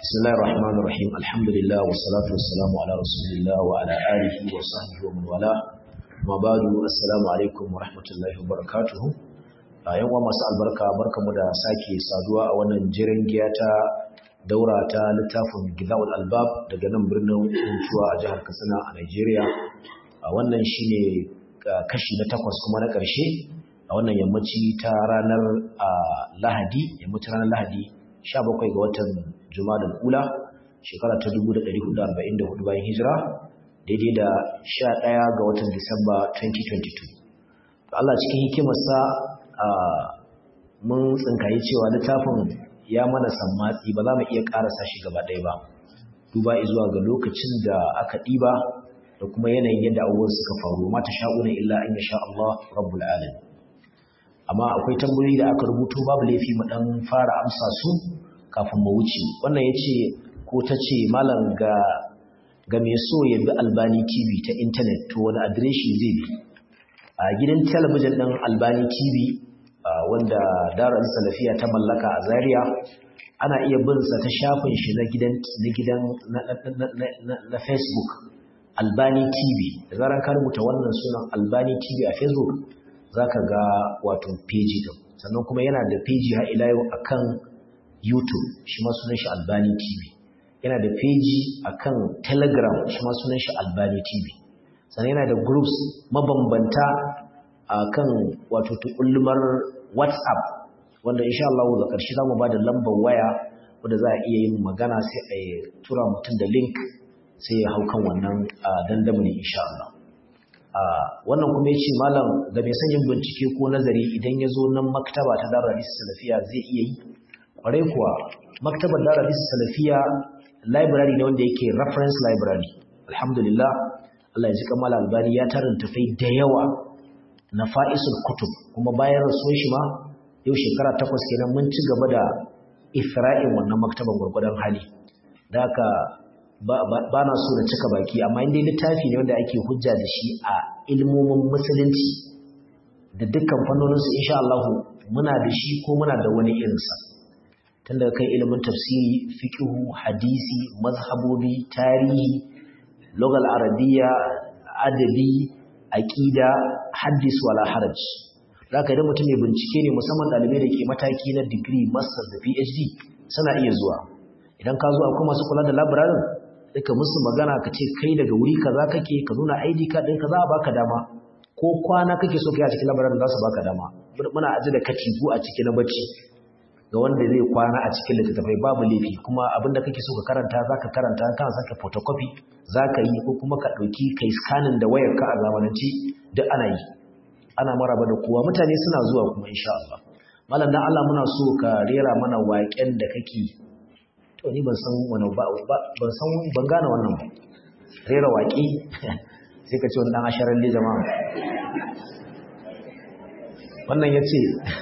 بسم الله الرحمن الرحيم الحمد لله والصلاة والسلام على رسول الله وعلى آله وصحبه ومن والاه ما بعد السلام عليكم ورحمة الله وبركاته yan uwa masu albarka barkamu da sake saduwa a wannan jiran giya ta daura ta littafin Gizaul Albab daga nan birnin Huntuwa a jihar Katsina a Najeriya a wannan shine kashi na takwas kuma na ƙarshe a wannan yammaci ta ranar Lahadi yammacin ranar Lahadi 17 ga watan Jumadal Ula shekara ta 1444 bayan hijira daidai da 11 ga watan Disamba 2022 Allah cikin hikimarsa mun tsinkayi cewa littafin ya mana sammatsi ba za mu iya karasa shi gaba ɗaya ba duba zuwa ga lokacin da aka ɗiba da kuma yanayin yadda abubuwan suka faru mata sha'una illa an yasha Allah rabbul alamin amma akwai tambayoyi da aka rubuto babu laifi mu dan fara amsa su kafin mu wuce wannan yace ko tace malam ga ga me so ya bi Albani TV ta internet to wani adireshi zai bi a gidan talabijin din Albani TV wanda Darul Salafiya ta mallaka a Zaria ana iya bin sa ta shafin shi na gidan na gidan na Facebook Albani TV da zaran ka rubuta wannan sunan Albani TV a Facebook zaka ga wato page din sannan kuma yana da page har ila yau akan YouTube shi ma sunan shi Albani TV yana da page akan Telegram shi ma sunan shi Albani TV sannan yana da groups mabambanta akan wato tukullumar WhatsApp wanda insha Allah da ƙarshe zamu bada lambar waya wanda za a iya yin magana sai a tura mutum da link sai ya hau kan wannan dandamali insha Allah wannan kuma ya ce malam ga mai son yin bincike ko nazari idan ya zo nan maktaba ta Darul Hadith Salafiya zai iya yi kwarai kuwa maktabar Darul Hadith Salafiya library ne wanda yake reference library alhamdulillah Allah ya ji kamala albani ya tarin tafai da yawa na fa'isul kutub kuma bayan rasuwar shi ma yau shekara takwas kenan mun ci gaba da isra'in wannan maktaban gwargwadon hali da haka ba na so na cika baki amma inda littafi ne wanda ake hujja da shi a ilmomin musulunci da dukkan fannoninsu insha Allah muna da shi ko muna da wani irinsa tun daga kai ilimin tafsiri fiqhu hadisi mazhabobi tarihi lugal arabiyya adabi aqida haddis wala haraj zaka idan mutum mai bincike ne musamman dalibai da ke mataki na degree master da phd suna iya zuwa idan ka zo akwai masu kula da library duka musu magana ka ce kai daga wuri kaza kake ka nuna ID card ɗinka za a baka dama ko kwana kake so kai a cikin labarin za su baka dama muna aji da katifu a cikin na bacci ga wanda zai kwana a cikin littattafai babu laifi kuma abinda kake so ka karanta za ka karanta kan saka photocopy za ka yi ko kuma ka ɗauki kai scanning da wayar ka a zamanance duk ana yi ana maraba da kowa mutane suna zuwa kuma insha Allah malam dan Allah muna so ka rera mana waƙen da kake to ni ban san wani ba ban san ban gane wannan ba rera waƙi sai ka ce wani dan asharar le jama'a wannan yace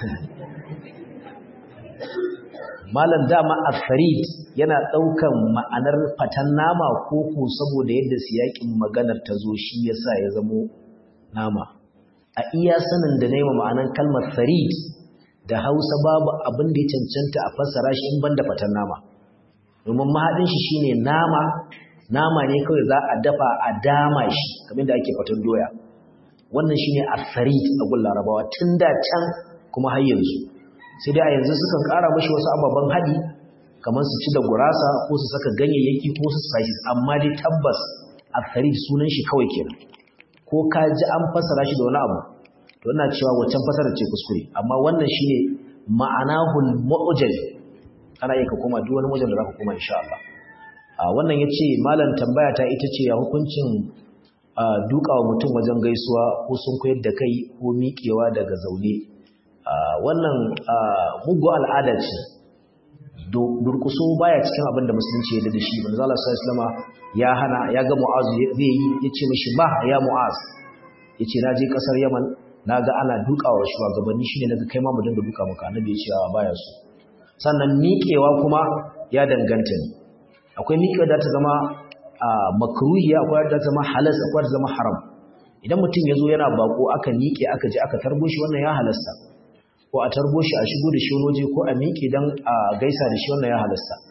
malam dama afarid yana daukan ma'anar fatan nama ko ko saboda yadda siyakin maganar ta zo shi yasa ya zamo nama a iya sanin da nayi ma'anar kalmar farid da Hausa babu abin da ya cancanta a fassara shi in banda fatan nama domin mahaɗin shi shine nama nama ne kawai za a dafa a dama shi kamar da ake fatan doya wannan shine asarit a gun larabawa tun da can kuma har yanzu sai dai a yanzu sukan ƙara mashi wasu ababen haɗi kamar su ci da gurasa ko su saka ganyayyaki ko su spices amma dai tabbas asarit sunan shi kawai kenan ko ka ji an fassara shi da wani abu to ina cewa wancan fassarar ce kuskure amma wannan shine ma'anahul mu'jaz ana iya ka koma duk wani wajen da za ka koma insha Allah a wannan ya ce malam tambaya ta ita ce ya hukuncin dukawa mutum wajen gaisuwa ko sun koyar da kai ko miƙewa daga zaune wannan mugu al'ada ce durkuso baya cikin abin da musulunci ya da shi manzo Allah sallallahu alaihi ya hana ya ga mu'az zai yi yace mishi ba ya mu'az yace na je kasar Yaman naga ana dukawa shugabanni shine naga kai ma mu dinga duka maka annabi ya ce baya so sannan miƙewa kuma ya danganta ne akwai miƙewa da ta zama makruhiya akwai da ta zama halas akwai da ta zama haram idan mutum ya zo yana bako aka miƙe aka je aka tarbo shi wannan ya halasta ko a tarbo shi a shigo da shi waje ko a miƙe don a gaisa da shi wannan ya halasta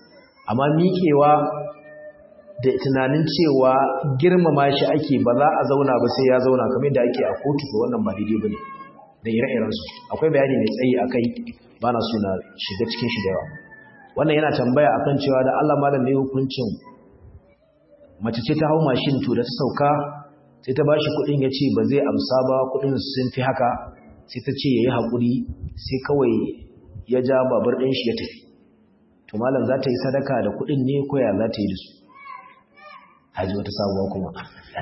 amma miƙewa da tunanin cewa girmama shi ake ba za a zauna ba sai ya zauna kamar da ake a kotu ko wannan ba daidai bane da ire-irensu akwai bayani mai tsayi akai ba na so na shiga cikin shi da yawa wannan yana tambaya akan cewa da Allah malam ne hukuncin mace ce ta hau mashin to da ta sauka sai ta bashi kuɗin ya ce ba zai amsa ba kuɗin sun fi haka sai ta ce ya yi haƙuri sai kawai ya ja babur ɗin shi ya tafi to malam za ta yi sadaka da kuɗin ne ko ya za ta yi da su haji wata sabuwa kuma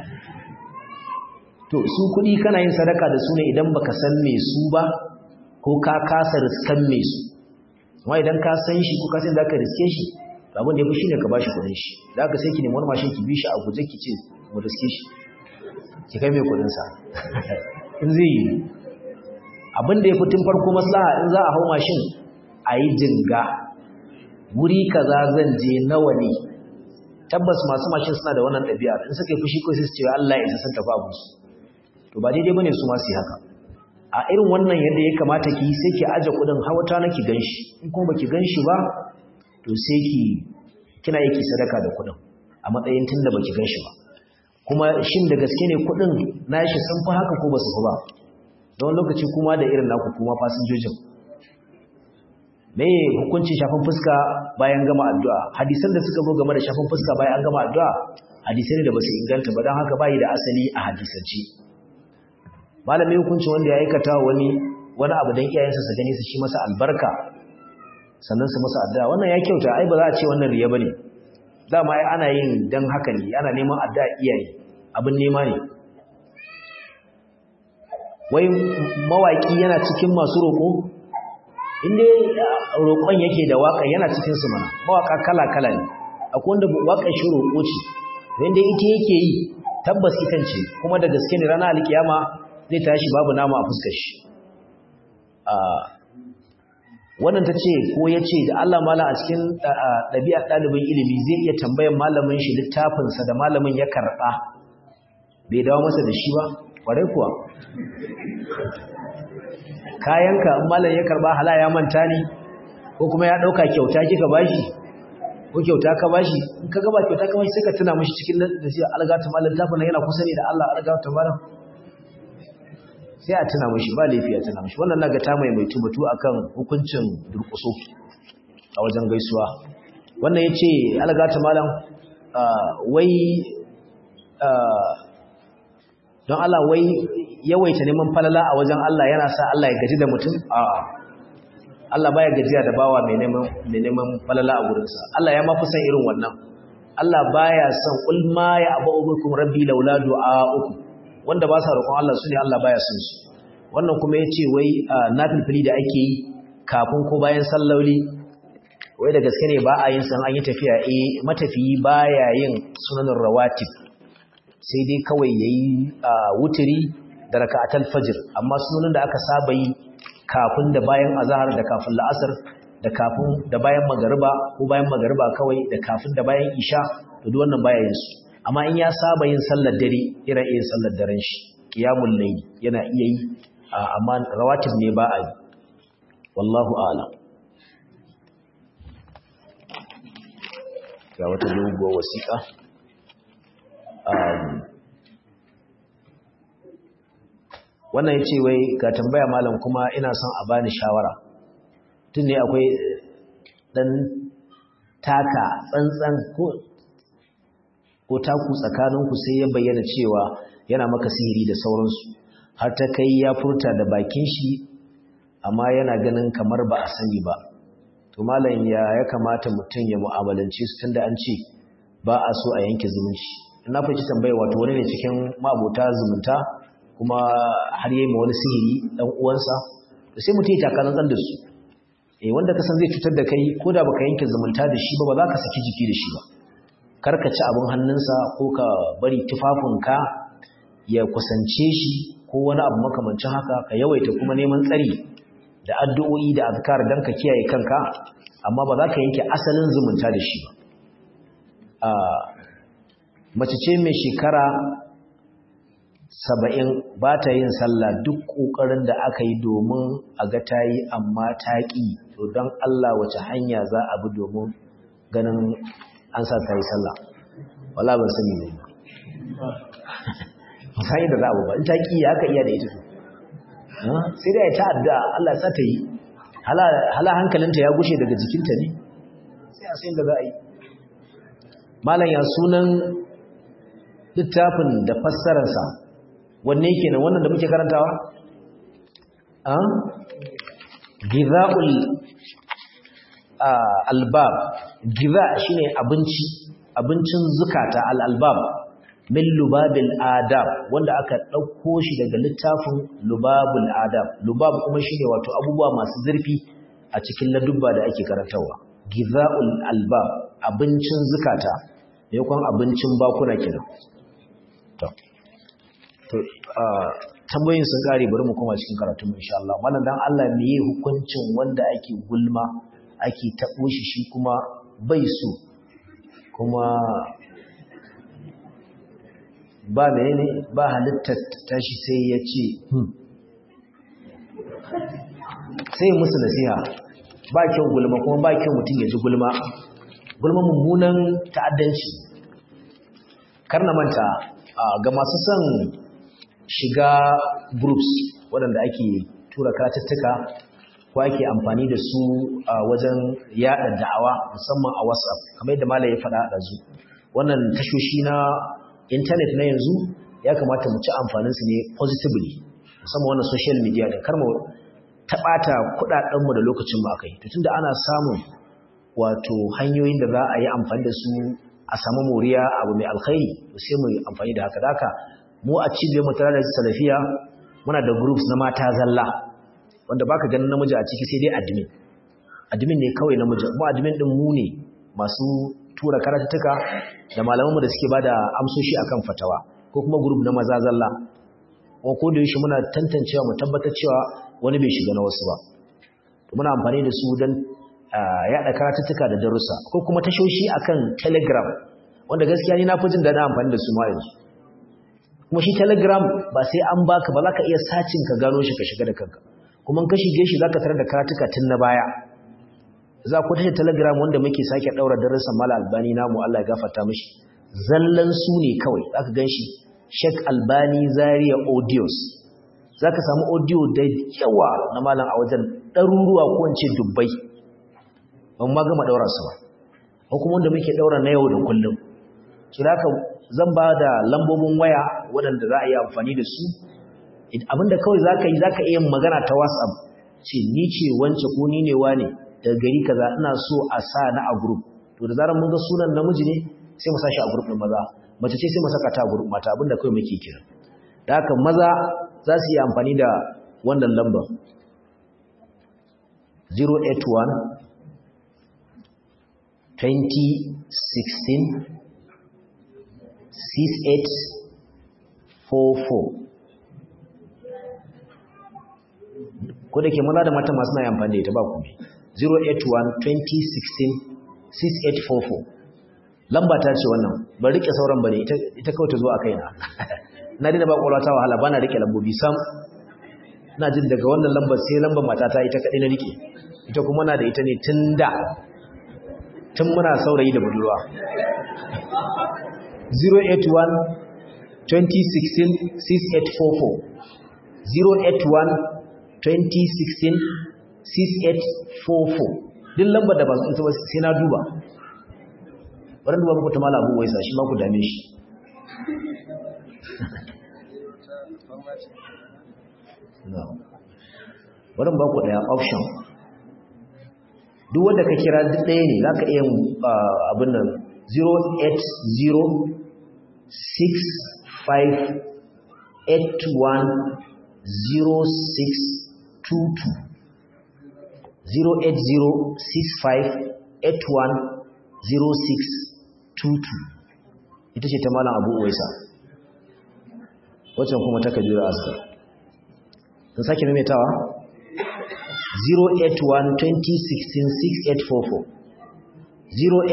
to su kuɗi kana yin sadaka da su ne idan baka san me su ba ko ka kasa riskan me su amma idan ka san shi ko ka san zaka riske shi abin da yafi shine ka bashi kuɗin shi da haka sai ki nemi wani mashin ki bi shi a guje ki ce mu riske shi ki kai mai kuɗin sa in zai yi abin da yafi tun farko maslaha in za a hau mashin a yi jinga wuri kaza zan je nawa ne tabbas masu mashin suna da wannan ɗabi'a in suka yi fushi ko sai su ce Allah ya isa sun tafi abu su to ba daidai bane su ma su yi haka a irin wannan yadda ya kamata ki sai ki aje kudin hawata na ki ganshi in kuma baki ganshi ba to sai ki kina yi ki sadaka da kudin a matsayin tunda baki ganshi ba kuma shin da gaske ne kudin nashi sun fi haka ko ba su fi ba don lokaci kuma da irin naku kuma fasinjojin me hukuncin shafin fuska bayan gama addu'a hadisan da suka zo game da shafin fuska bayan an gama addu'a hadisai ne da basu inganta ba don haka bayi da asali a hadisance malami hukuncin wanda ya aikata wani wani abu dan iyayensa su gani su shi masa albarka sannan su masa addu'a wannan ya kyauta ai ba za a ce wannan riya bane dama ai ana yin dan haka ne ana neman addu'a iyaye abin nema ne wai mawaki yana cikin masu roƙo inda roƙon yake da waka yana cikin su mana mawaka kala-kala ne akwai wanda waƙar shi roƙo ce wanda ita yake yi tabbas itan ce kuma da gaske ne ranar alkiyama zai tashi babu nama a fuskar shi wannan ta ce ko ya ce da Allah mala a cikin ɗabi'ar ɗalibin ilimi zai iya tambayan malamin shi littafinsa da malamin ya karɓa bai dawo masa da shi ba ƙwarai kuwa kayanka in malam ya karɓa hala ya manta ne ko kuma ya ɗauka kyauta kika bashi ko kyauta ka bashi in ka gaba kyauta ka bashi sai ka tuna mashi cikin da sai algata malam littafin yana kusa ne da Allah algata malam sai a tuna mashi ba laifi a tuna mashi wannan naga ta mai mai tubatu akan hukuncin durkuso a wajen gaisuwa wannan yace algata malam wai don Allah wai yawaita neman falala a wajen Allah yana sa Allah ya gaji da mutum a Allah baya gajiya da bawa mai neman mai neman falala a gurinsa Allah ya ma fi san irin wannan Allah baya son ul ma ya abubukum rabbi laula du'a'ukum wanda ba sa roƙon Allah su ne Allah baya son su wannan kuma yace wai nafilfili da ake yi kafin ko bayan salloli wai da gaske ne ba a yin san an yi tafiya eh matafiyi baya yin sunanin rawatib sai dai kawai yayi wuturi da raka'atul fajr amma sunanin da aka saba yi kafin da bayan azhar da kafin la'asar da kafin da bayan magariba ko bayan magariba kawai da kafin da bayan isha to duk wannan baya yin su amma in ya saba yin sallar dare yana iya sallar daren shi qiyamul layl yana iya yi amma rawatib ne ba a yi wallahu a'lam ga wata doguwar wasiƙa wannan ya ce wai ga tambaya malam kuma ina son a bani shawara tun ne akwai ɗan taka tsantsan ko taku tsakaninku sai ya bayyana cewa yana maka sihiri da sauransu har ta kai ya furta da bakin shi amma yana ganin kamar ba a sani ba to malam ya ya kamata mutum ya mu'amalance su tunda an ce ba a so a yanke zumunci na fahimci tambaya wato wani ne cikin ma'abota zumunta kuma har yayi ma wani sihiri dan uwansa to sai mutum ya taka nan da su eh wanda ka san zai cutar da kai ko da baka yanke zumunta da shi ba ba za ka saki jiki da shi ba kar ka ci abin hannunsa ko ka bari tufafinka ya kusance shi ko wani abu makamancin haka ka yawaita kuma neman tsari da addu'o'i da azkar dan ka kiyaye kanka amma ba za ka yanke asalin zumunta da shi ba a mace ce mai shekara saba'in ba ta yin sallah duk ƙoƙarin da aka yi domin a ga ta yi amma ta ƙi to don Allah wace hanya za a bi domin ganin an sa ta yi sallah wala ban sani ne sai da za a ba in ta ki haka iya da ita sai dai ta addu'a Allah ya sa ta yi hala hankalinta ya gushe daga jikinta ne sai a sai da za a yi malam ya sunan littafin da fassararsa wanne kenan wannan da muke karantawa a giza'ul albab giza shine abinci abincin zukata al-albab min lubabil adab wanda aka ɗauko shi daga littafin lubabul adab lubab kuma shine wato abubuwa masu zurfi a cikin ladubba da ake karantawa giza'ul albab abincin zukata ne kwan abincin bakuna kenan to to tambayoyin sun kare bari mu koma cikin karatu insha Allah mallan dan Allah me yi hukuncin wanda ake gulma ake tabo shi shi kuma bai so kuma ba menene ba halittar tashi sai ya ce sai musu nasiha ba kyau gulma kuma ba kyau mutum ya ji gulma gulma mummunan ta'addanci karna manta ga masu son shiga groups waɗanda ake tura karatuttuka ko ake amfani da su a wajen yada da'awa musamman a whatsapp kamar yadda malai ya faɗa a zu wannan tashoshi na intanet na yanzu ya kamata mu ci amfaninsu ne positively musamman wannan social media da kar mu taɓata kuɗaɗenmu da lokacin mu akai to tunda ana samun wato hanyoyin da za a yi amfani da su a samu moriya abu mai alkhairi sai mu yi amfani da haka daka mu a cibiyar mu tare da salafiya muna da groups na mata zalla wanda baka ganin namiji a ciki sai dai admin admin ne kawai namiji mu admin din mu ne masu tura karatuttuka da malamanmu da suke bada amsoshi akan fatawa ko kuma group na maza zalla ko ko da yaushe muna tantancewa mu tabbatar cewa wani bai shiga na wasu ba to muna amfani da su don yaɗa karatuttuka da darussa ko kuma tashoshi akan telegram wanda gaskiya ni na fi jin daɗin amfani da su ma yanzu kuma shi telegram ba sai an baka ba za ka iya sacin ka gano shi ka shiga da kanka kuma ka shige shi za ka tarar da karatuka tun na baya za ku tashi telegram wanda muke sake ɗaura darussan mala albani namu Allah ya gafarta mishi zallan su ne kawai za ka gan shi Sheikh Albani Zaria Audios za ka samu audio da yawa na malam a wajen ɗaruruwa ko wance dubbai ban ma gama ɗaura su ba ko kuma wanda muke ɗaura na yau da kullum su da haka zan ba da lambobin waya waɗanda za a yi amfani da su abinda kawai za ka yi za ka iya magana ta whatsapp ce ni ce wance ko ni ne wa ne daga gari kaza ina so a sa na a group to da zarar mun ga sunan namiji ne sai mu sa shi a group ɗin maza mace ce sai mu saka ta a group mata abinda kawai muke kira da haka maza za su yi amfani da wannan lambar 081 2016 6844 ko da ke maza da mata masu na amfani da ita ba ku ne 081-2016-6844 lamba ta ce wannan ba rike sauran ba ne ita kawai ta zo a kaina na dina ba ƙwarata wahala ba na rike lambobi sam na jin daga wannan lambar sai lambar matata ita kaɗai na rike ita kuma na da ita ne tun da tun muna saurayi da budurwa 081-2016-6844 din lambar da ba su ba sai na duba wadanda duba muku ta mala abu waisa shi ma ku dame shi wadanda ba ku daya option duk wanda ka kira duk ɗaya ne za ka iya abin nan 08065810622 ita ce ta malam abu uwaisa waccan kuma ta kajirar askar sun sake maimaitawa 081-2016-6844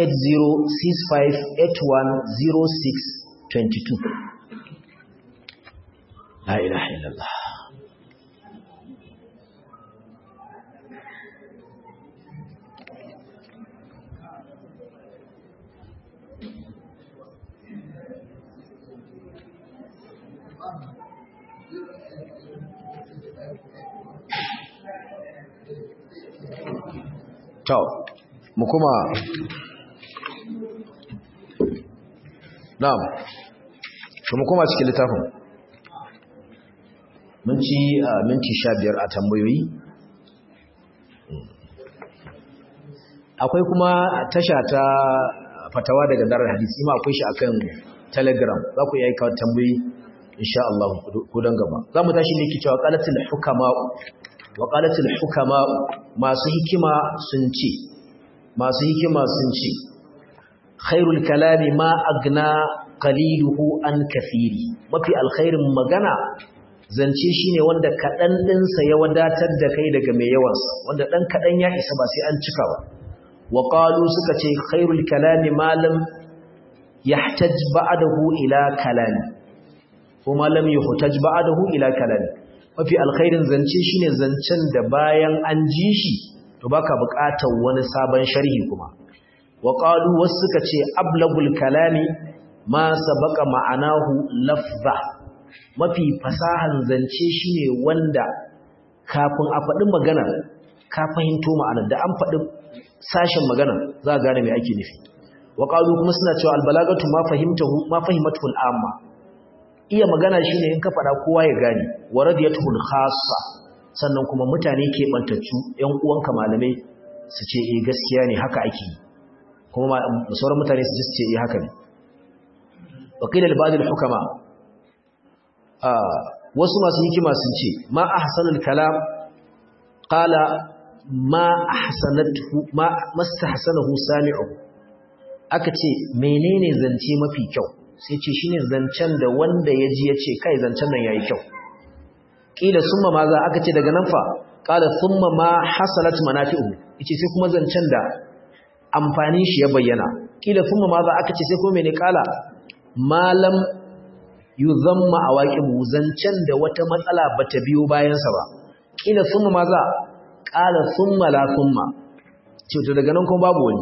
08065810622 La ilaha illallah to mu kuma na'am to mu kuma cikin littafin mun ci minti 15 a tambayoyi akwai kuma tasha ta fatawa daga darar hadisi ma akwai shi akan telegram za ku iya aika tambayi insha Allah ko dan gaba za mu tashi ne cewa qalatul hukama wa qalatul hukama masu hikima sun ce masu hikima sun ce khairul kalami ma agna qaliluhu an kathiri mafi alkhairin magana zance shine wanda kadan dinsa ya wadatar da kai daga mai yawansa wanda dan kadan ya isa ba sai an cika ba wa qalu suka ce khairul kalami ma lam yahtaj ba'dahu ila kalami ko ma lam yuhtaj ba'dahu ila kalami mafi alkhairin zance shine zancen da bayan an ji shi to baka buƙatar wani sabon sharhi kuma wa qalu wasu suka ce ablagul kalami ma sabaqa ma'anahu lafza mafi fasahan zance shine wanda kafin a faɗi magana ka fahimto ma'anar da an faɗi sashen magana za a gane mai ake nufi wa qalu kuma suna cewa albalagatu ma fahimtahu ma fahimatu al'amma iya magana shine in ka faɗa kowa ya gane wa radiyatuhu khassa sannan kuma mutane ke bantaccu ƴan uwanka malamai su ce eh gaskiya ne haka ake yi kuma sauran mutane su ce eh haka ne wa qila li ba'd al-hukama wasu masu hikima sun ce ma ahsanul kalam qala ma ahsanathu ma mastahsanahu sami'u aka ce menene zance mafi kyau sai ce shine zancen da wanda ya ji ya ce kai zancen nan yayi kyau kila summa ma za aka ce daga nan fa qala thumma ma hasalat manafi'u yace sai kuma zancen da amfani shi ya bayyana kila thumma ma za aka ce sai kuma mene qala malam yuzamma awaqibu zancen da wata matsala bata biyo bayan sa ba kila thumma ma za qala thumma la thumma ce to daga nan kuma babu wani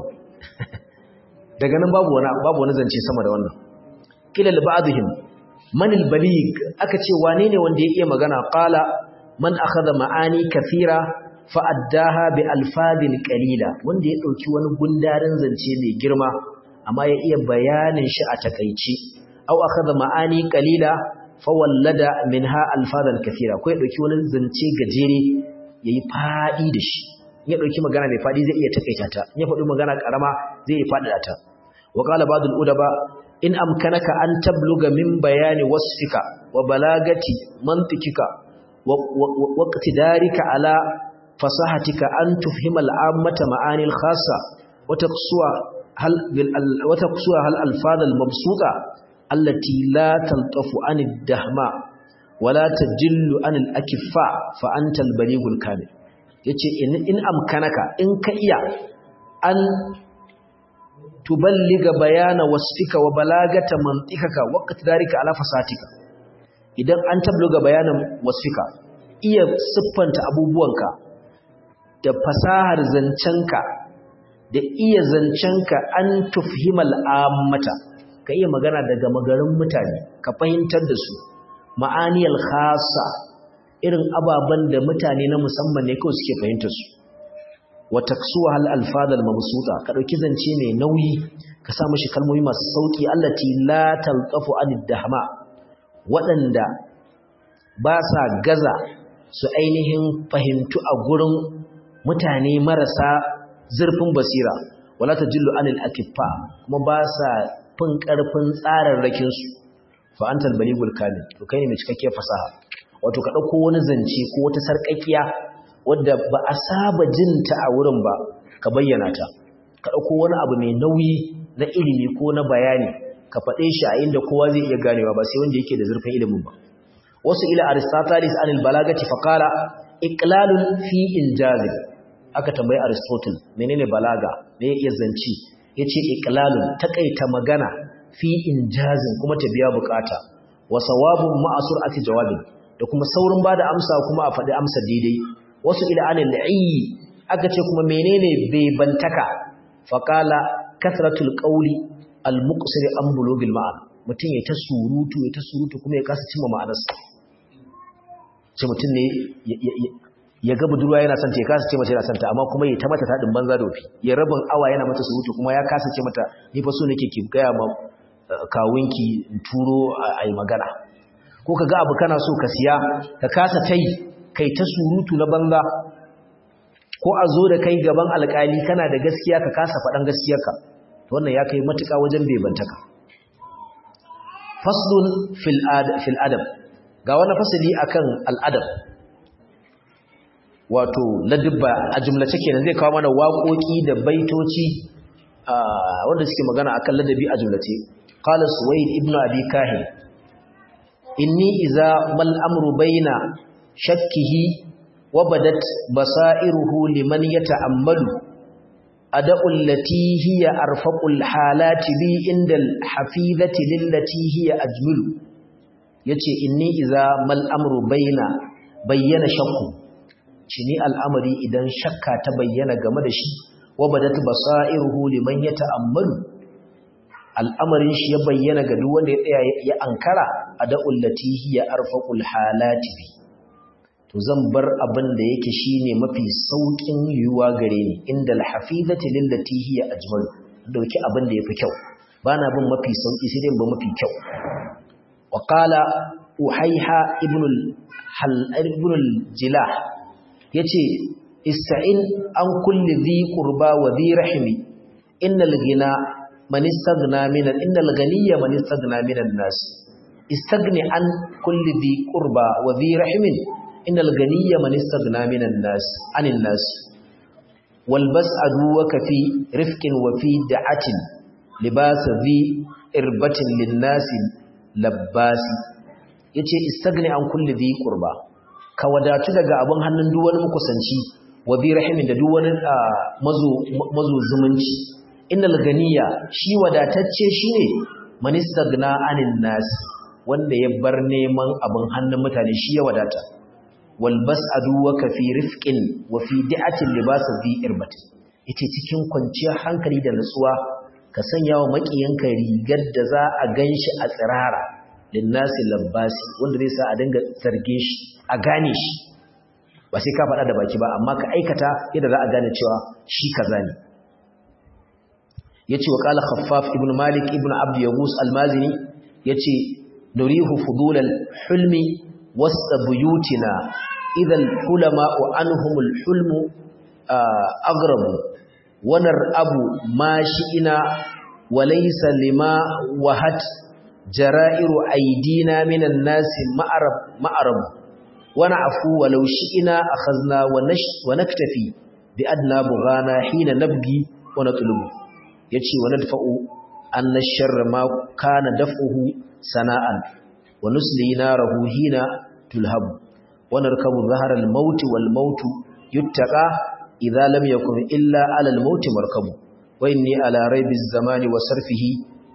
daga nan babu wani babu wani zance sama da wannan kila li ba'dihim man al-baligh aka ce wane ne wanda ya iya magana qala man akhadha ma'ani kathira fa addaha bi alfadin qalila wanda ya dauki wani gundarin zance mai girma amma ya iya bayanin shi a takeici aw akhadha ma'ani qalila fa wallada minha alfadan kathira ko ya dauki wani zance gajere yayi fadi da shi ya dauki magana mai fadi zai iya takaita ta ya faɗi magana karama zai iya fada ta wa qala ba'd al-udaba in amkanaka an tabluga min bayani wasfika wa balagati mantikika wa iqtidarika ala fasahatika an tufhima al-ammata ma'ani al-khassa wa taqsuwa hal wa taqsuwa hal alfaz al-mabsuta allati la taltafu an ad-dahma wa la tajillu an al-akiffa fa anta al-baligh al-kamil yace in in amkanaka in ka iya an tuballiga bayana wasfika wa balagata mantikaka waqti darika ala fasatika idan an tabluga bayanan wasfika iya siffanta abubuwanka da fasahar zancenka da iya zancenka an tufhimal ammata ka iya magana daga magarin mutane ka fahimtar da su ma'aniyal khassa irin ababan da mutane na musamman ne kawai suke fahimtar su wa taksuwa hal alfadal mabsuta ka dauki zance mai nauyi ka sa mishi kalmomi masu sauki allati la talqafu anid dahma wadanda ba sa gaza su ainihin fahimtu a gurin mutane marasa zurfin basira wala tajillu anil akiffa kuma ba sa fin karfin tsararrakin su fa antal baligul kamil to kai ne mai cikakkiyar fasaha wato ka dauko wani zance ko wata sarƙaƙiya wadda ba a saba jinta a wurin ba ka bayyana ta ka ɗauko wani abu mai nauyi na ilimi ko na bayani ka faɗe shi a inda kowa zai iya ganewa ba sai wanda yake da zurfin ilimin ba wasu ila aristotelis anil balagati faqala iqlalun fi injaz aka tambayi aristotle menene balaga me ya iya zanci yace iqlalun takaita magana fi injazin kuma ta biya bukata wa sawabun ma'a sur'ati jawabin da kuma saurin bada amsa kuma a faɗi amsa daidai wasu ila anil ayyi aka ce kuma menene bai bantaka faqala kasratul qawli al muqsir an bulugil ma'an mutum ya ta surutu ya ta surutu kuma ya kasa cimma ma'anarsa ce mutum ne ya ga budurwa yana son ta ya kasa ce mata yana son ta amma kuma ya ta mata taɗin banza da wafi ya rabin awa yana mata surutu kuma ya kasa ce mata ni fa so nake ki gaya ma kawunki in turo a yi magana ko ka ga abu kana so ka siya ka kasa ta yi kai ta surutu na banza ko a zo da kai gaban alƙali kana da gaskiya ka kasa faɗan gaskiyarka wannan ya kai matuƙa wajen bebantaka faslun fil adab ga wani fasali akan al'adab wato ladubba a jumlace kenan zai kawo mana waƙoƙi da baitoci wanda suke magana akan ladabi a jumlace qala suwaid ibnu abi kahin inni idza mal amru baina shakkihi wa badat basairuhu liman yata'ammalu ada'u allati hiya arfaqul halati bi inda al hafizati lillati hiya ajmalu yace inni idza mal amru baina bayyana shakku cini al'amari idan shakka ta bayyana game da shi wa badat basairuhu liman yata'ammalu al'amarin shi ya bayyana ga duk wanda ya tsaya ya ankara ada'ul lati hiya arfaqul halati bi to zan bar abin da yake shine mafi saukin yiwuwa gare ni inda al-hafizati lillati hiya ajmal dauki abin da yafi kyau bana bin mafi sauki sai dai ba mafi kyau wa qala uhayha ibn al ibn al-jilah yace ista'in an kulli dhi qurba wa dhi rahimi innal ghina man istaghna min innal ghaniyya man istaghna min an-nas istaghni an kulli dhi qurba wa dhi rahimin innal ghaniyya man istaghna min an-nas anin nas wal bas'adu wa kafi rifqin wa fi da'atin libas dhi irbatin lin-nas labbasi yace istaghni an kulli dhi qurba ka wadatu daga abin hannun duk wani makusanci wa bi rahimin da duk wani mazo mazo zumunci innal ganiya shi wadatacce shine man istagna anin nas wanda ya bar neman abin hannun mutane shi ya wadata wal bas'adu wa kafi rifqin wa fi di'atin libas bi irbat yace cikin kwanciyar hankali da nutsuwa ka sanya wa makiyanka rigar da za a ganshi a tsirara linnasi labbasi wanda zai sa a dinga zarge shi a gane shi ba sai ka faɗa da baki ba amma ka aikata yadda za a gane cewa shi kaza ne yace wa qala khaffaf ibn malik ibn abd yaghus al-mazini yace nurihu fudul al-hulmi wasta buyutina idha al-hulama anhum al-hulmu aghrabu wa nar'abu ma shi'ina wa laysa lima wahat jara'iru aydina minan nasi ma'arab ma'arab wa na'fu walau shi'ina akhadna wa naktafi bi adna bughana hina nabgi wa natlubu yace wa nadfa'u anna sharra ma kana daf'uhu sana'an wa nusli narahu hina tulhab wa narkabu dhahara al-maut wal maut yuttaqa idha lam yakun illa 'ala al-maut markabu wa inni ala raybi az-zamani wa sarfihi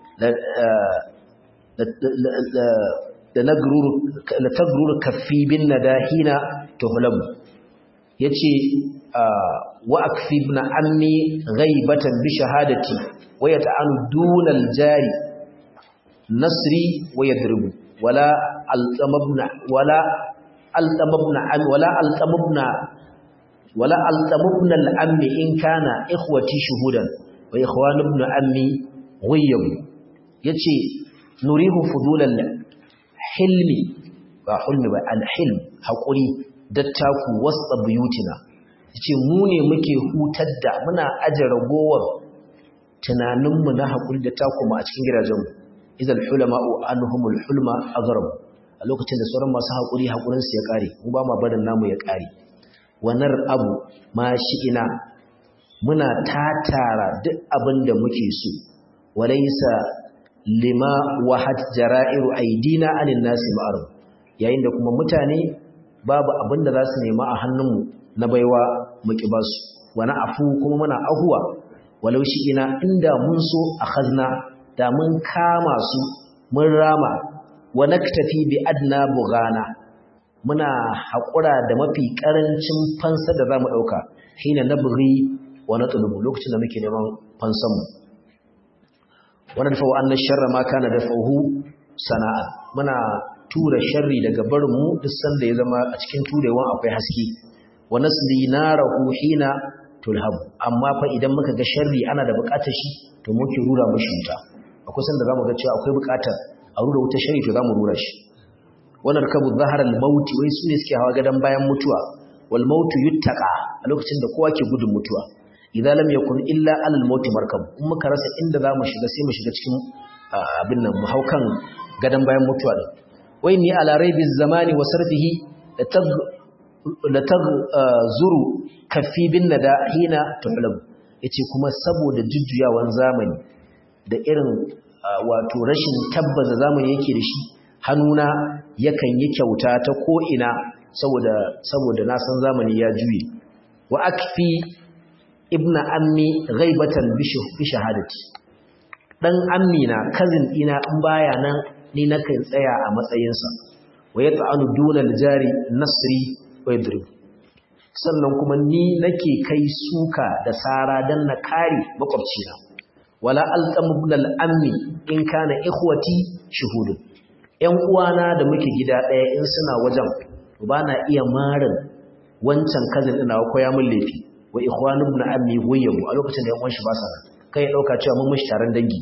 la nagruru la tagruru kaffi bin nadahina tuhlabu yace wa akfibna ammi ghaibatan bi shahadati wa yata'anu dunal jari nasri wa yadribu wala alqamabna wala alqamabna am wala alqamabna wala alqamabna al-ammi in kana ikhwati shuhudan wa ikhwanu ibn ammi ghayyab yace nurihu fudulal hilmi ba hulmi ba al-hilm hakuri dattaku wasta buyutina yace mu ne muke hutar da muna aje ragowar tunaninmu na hakuri da taku mu a cikin gidajenmu idan hulama'u anhumul hulma azrab a lokacin da sauran masu hakuri hakurin su ya kare mu ba ma barin namu ya kare wanar abu ma ina muna tatara duk abin da muke so walaysa lima wahat jara'iru aidina anin nasi ma'ruf yayin da kuma mutane babu abin da za su nema a hannunmu na baiwa muki ba su wani afu kuma muna ahuwa walau shi ina inda mun so a khazna da mun kama su mun rama wa naktafi bi adna bughana muna haƙura da mafi ƙarancin fansa da zamu ɗauka hina nabghi wa natlubu lokacin da muke neman fansan mu wannan fa anna sharra ma kana dafahu sana'a muna tura sharri daga barin mu duk sanda ya zama a cikin turewan akwai haske wa nasli narahu hina tulhabu amma fa idan muka ga sharri ana da bukatar shi to muke rura mashi wuta akwai sanda zamu ga cewa akwai bukatar a rura wuta sharri to zamu rura shi wannan kabu zahar al-maut wai su ne suke hawa gadan bayan mutuwa wal maut yuttaqa a lokacin da kowa ke gudun mutuwa idan lam yakun illa alal maut markab in muka rasa inda zamu shiga sai mu shiga cikin abin nan mu haukan gadan bayan mutuwa din wai ni ala raibiz zamani wa sarfihi la zuru kaffi bin nada hina tuhlab yace kuma saboda jujjuyawan zamani da irin wato rashin tabbaza zamani yake da shi hannuna yakan yi kyauta ta ko ina saboda saboda na san zamani ya juye wa akfi ibna ammi ghaibatan bi shahadati dan ammi na cousin ina in baya nan ni nakan tsaya a matsayinsa wa yata'alu duna al-jari nasri wa yadrib sannan kuma ni nake kai suka da sara dan na kare makwabcina wala alqam ibn al-ammi in kana ikhwati shuhudun ƴan uwana da muke gida ɗaya in suna wajen ba na iya marin wancan kazin ina ko ya mun laifi wa ikhwanu ibn ammi huyyabu a lokacin da ƴan uwan shi ba sa kai ya dauka cewa mun mishi taron dangi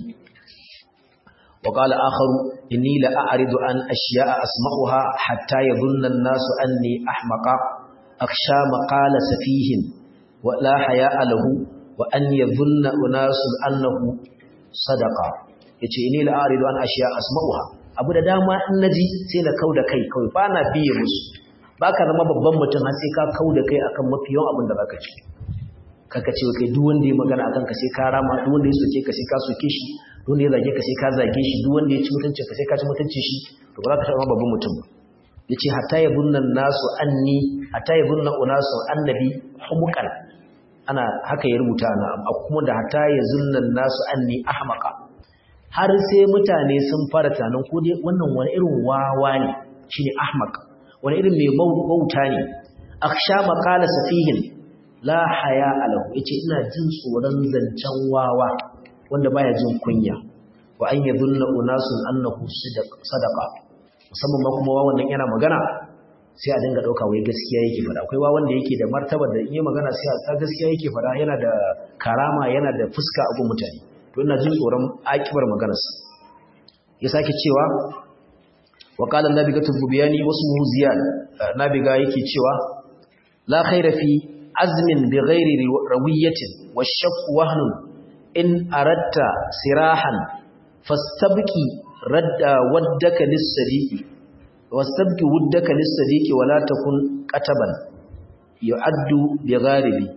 wa qala akharu inni la a'ridu an ashiya'a asma'uha hatta yadhunna an-nasu anni ahmaqa akhsha maqala safihin wa la haya'a lahu wa an yadhunna unasu annahu sadaqa yace inni la a'ridu an ashiya'a asma'uha abu da dama in naji sai na kauda kai kawai ba na biye musu baka zama babban mutum har sai ka kauda kai akan mafi yawan abin da zaka ci kaka ce kai duk wanda ya magana akan ka sai ka rama duk wanda ya soke ka sai ka soke shi duk wanda ya zage ka sai ka zage shi duk wanda ya ci mutunci ka sai ka ci mutunci shi to ba za ka zama babban mutum ba yace hatta yabunna nasu anni hatta yabunna unasu annabi humukan ana haka ya rubuta na amma kuma da hatta yazunna nasu anni ahmaqa har sai mutane sun fara tunanin ko dai wannan wani irin wawa ne shine ahmaq wani irin mai bauta ne akhsha maqala safihin la haya alahu yace ina jin tsoron zancen wawa wanda baya jin kunya wa an yadhunna unasun annahu sadaqa musamman ma kuma wawan nan yana magana sai a dinga dauka wai gaskiya yake fada akwai wawan da yake da martaba da in magana sai a gaskiya yake fada yana da karama yana da fuska a gun mutane to ina jin tsoron akibar maganarsa ya sake cewa wa qala nabigatu bubiyani wasmuhu ziyad nabiga yake cewa la khaira fi azmin bighairi rawiyatin washaq wahnun in aratta sirahan fastabqi radda waddaka lis-sadiqi wastabqi wuddaka lis-sadiqi wala takun qataban yu'addu bigharibi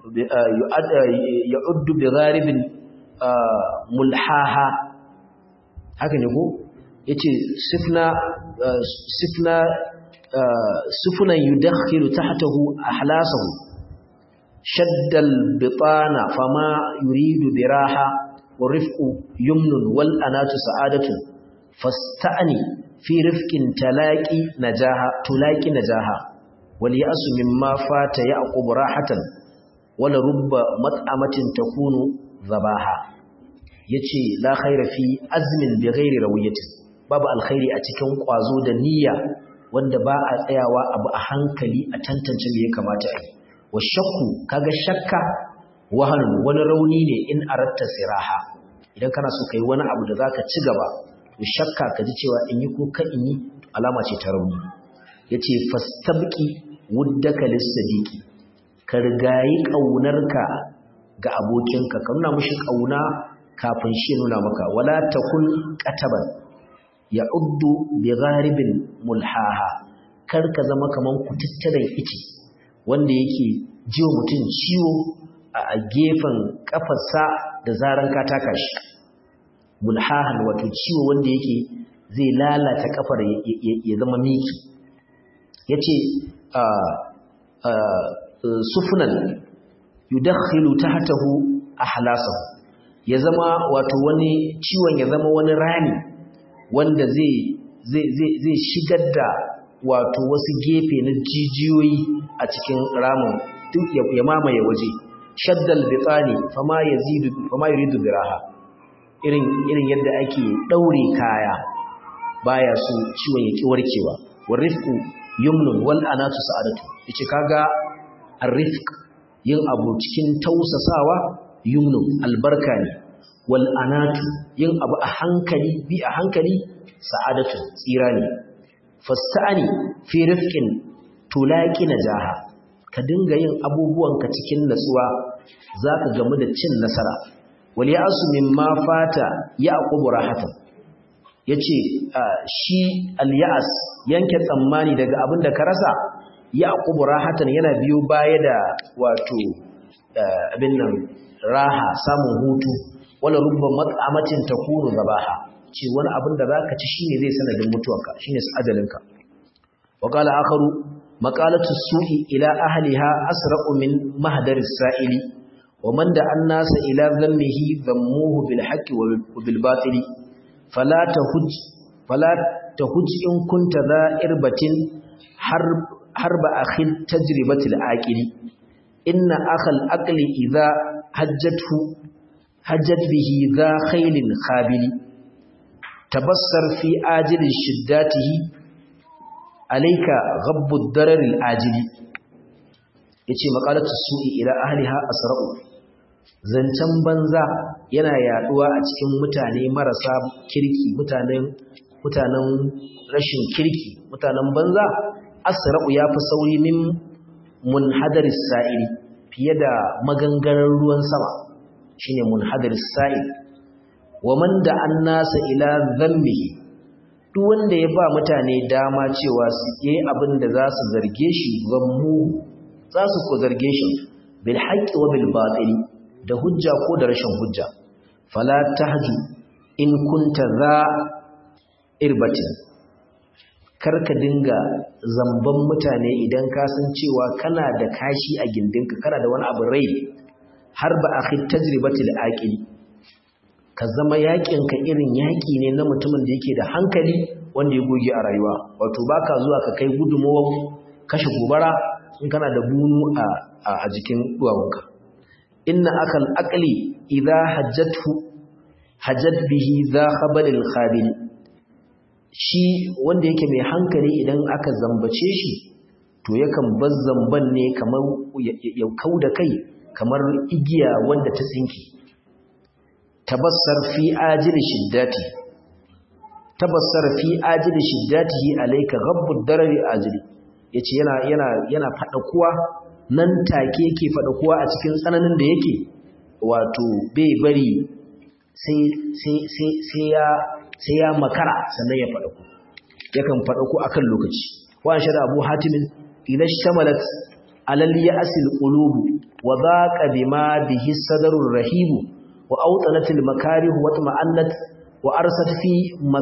yu'addu bigharibin mulhaha haka ne ko yace sifna sifna sufunan yudakhilu tahtahu ahlasahu shaddal bitana fama yuridu biraha warifqu yumnun wal anatu sa'adatu fasta'ni fi rifqin talaqi najaha tulaqi najaha wal ya'su mimma fata ya'qub rahatan wala rubba mat'amatin takunu zabaha yace la khaira fi azmin bi ghairi rawiyatin babu alkhairi a cikin kwazo da niyya wanda ba a tsayawa abu a hankali a tantance me ya kamata a yi wa shakku kaga shakka wahan wani rauni ne in aratta siraha idan kana so kai wani abu da zaka ci gaba to shakka ka ji cewa in yi ko ka in yi alama ce ta rauni yace fastabqi wuddaka lis-sadiqi ka rigayi kaunarka ga abokinka ka nuna mushi kauna kafin shi nuna maka wala takun qataban ya uddu bi gharibin mulhaha kar ka zama kaman kututturen ici wanda yake jiwa mutum ciwo a gefen kafarsa da zaran ka taka shi mulhahan wato ciwo wanda yake zai lalata kafar ya zama miki yace a sufunan yudakhilu tahtahu ahlasahu ya zama wato wani ciwon ya zama wani rani wanda zai zai shigar da wato wasu gefe na jijiyoyi a cikin ramin duk ya mamaye waje shaddal bitani fama yazidu fama yuridu biraha irin irin yadda ake daure kaya baya so ciwon ya ki warkewa warifku yumnun wal anatu sa'adatu yace kaga ar-rifq yin abu cikin tausasawa yumnu albarka ne wal anatu yin abu a hankali bi a hankali sa'adatu tsira ne fasta'ani fi rifqin tulaqi najaha ka dinga yin abubuwanka cikin natsuwa zaka gamu da cin nasara wal ya'su mimma fata yaqubu rahatan yace shi al ya'as yanke tsammani daga abin da ka rasa yaqubu rahatan yana biyo baya da wato abin nan raha samun hutu wala rubba mat'amatin takunu zabaha ce wani abin da zaka ci shine zai sanadin mutuwarka shine ajalinka wa qala akharu maqalatu su'i ila ahliha asra'u min mahdari sa'ili wa man da annasa ila dhammihi dhammuhu bil haqqi wa bil batili fala tahuj fala tahuj in kunta za irbatin harb harba akhil tajribatil aqili inna akhal aqli idha hajjathu hajjat bihi dha khailin khabili tabassar fi ajilin shiddatihi alayka ghabbu ad-darar al-ajili yace maqalatu su'i ila ahliha asra'u zancan banza yana yaduwa a cikin mutane marasa kirki mutanen mutanen rashin kirki mutanen banza asra'u yafi sauri min munhadaris sa'ili fiye da maganganar ruwan sama shine munhadaris sa'il wa man da annasa ila dhanbihi duk wanda ya ba mutane dama cewa su yi abin da za su zarge shi zammu za su ko zarge shi bil haqqi wa bil batili da hujja ko da rashin hujja fala tahju in kunta za irbatin karka dinga zamban mutane idan ka san cewa kana da kashi a gindinka kana da wani abu rai har ba akhi tajribatil aqili ka zama yaƙinka irin yaƙi ne na mutumin da yake da hankali wanda ya goge a rayuwa wato baka zuwa ka kai gudunmawar kashe gobara in kana da bunu a jikin duwawunka inna akal aqli idza hajjathu hajjat bihi za khabalil khabil shi wanda yake mai hankali idan aka zambace shi to yakan bar zamban ne kamar ya kauda kai kamar igiya wanda ta tsinki tabassar fi ajili shiddati tabassar fi ajili shiddatihi alayka ghabbud darari ajili yace yana yana yana fada kuwa nan take yake fada kuwa a cikin tsananin da yake wato bai bari sai sai sai sai ya sai ya makara sannan ya fada ku yakan fada ku akan lokaci wa shada abu hatimin idan shtamalat alal ya'sil qulub wa dhaqa bima bihi sadarur rahibu وأوطنت المكاره واطمأنت وأرست في